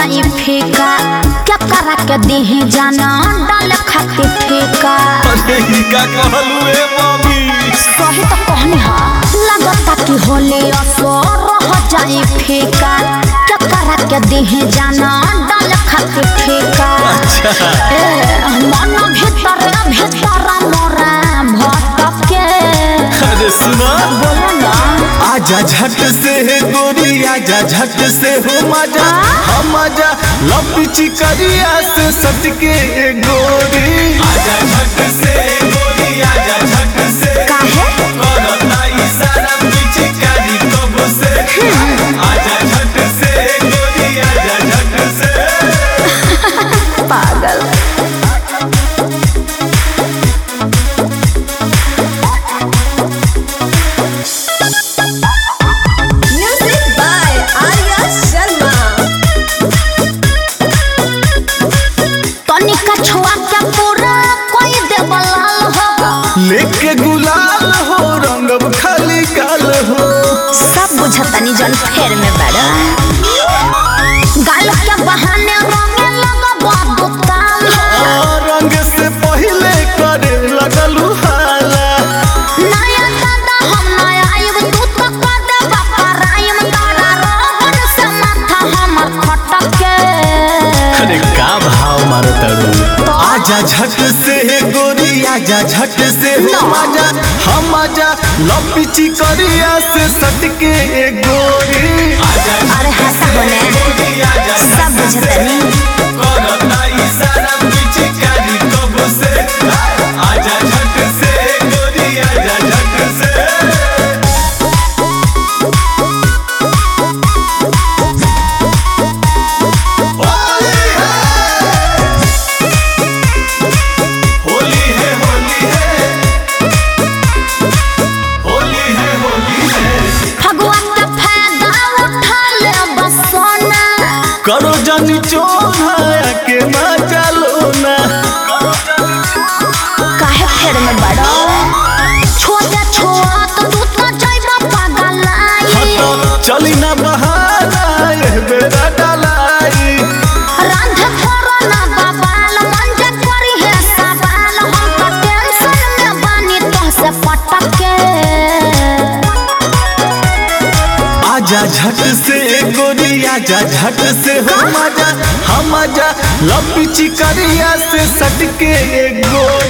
जाई फीका क्या करा के देही जाना डाल खातिर ठेका अरे ही का कहलू ए मम्मी सही तो कहनी हा लगता कि होले असर रह जाई फीका क्या करा के देही जाना डाल खातिर ठेका अच्छा ए मन भीतर भीतर मोरा भटके अरे सुना बोलो ना आजा झट से गोरी आजा झट से हो मजा हम आजा लपची करिया से सटके गोरी आजा झट से गोरी आजा झट से काहे करता इशारा पीछे करी कब से आजा झट से गोरी आजा झट से पागल Music by Arya Sharma. तनिका छुआ के पूरा कोई देवलाल हो लेके गुलाल हो रंगब खाली गाल हो सब बुझतनी जन फेर में बड़ा गाल के बहाने रंगे लगबा दुकान हो रंग से पहले करे लगलू हाला नया दादा हम नया आइब तू तो कर दे बापा राइम तारा रोहन से माथा हमर खटके अरे का भाव मारो तड़ू आजा झट से गोरी आजा झट से हो आजा हम आजा लपची करिया से सटके गोरी आजा अरे हंसा होने सब बुझतनी करता इशारा पीछे करी कब से आजा झट से गोरी आजा झट से होली है होली है होली है होली है फगुआ के फायदा उठा ले बसोना करो जानी चोना के मजा लो ना काहे फेर में बड़ा छोटे छोट तू तो जाइबा पागलाई हटो चली ना बहाना ये बेरा डलाई रांध करो ना बाबाल मन जे करी है सवाल हम तो टेंशन में बानी तो से पटके आजा झट से गोरी आजा झट से हो मजा हम आजा लपची करिया से सटके गोरी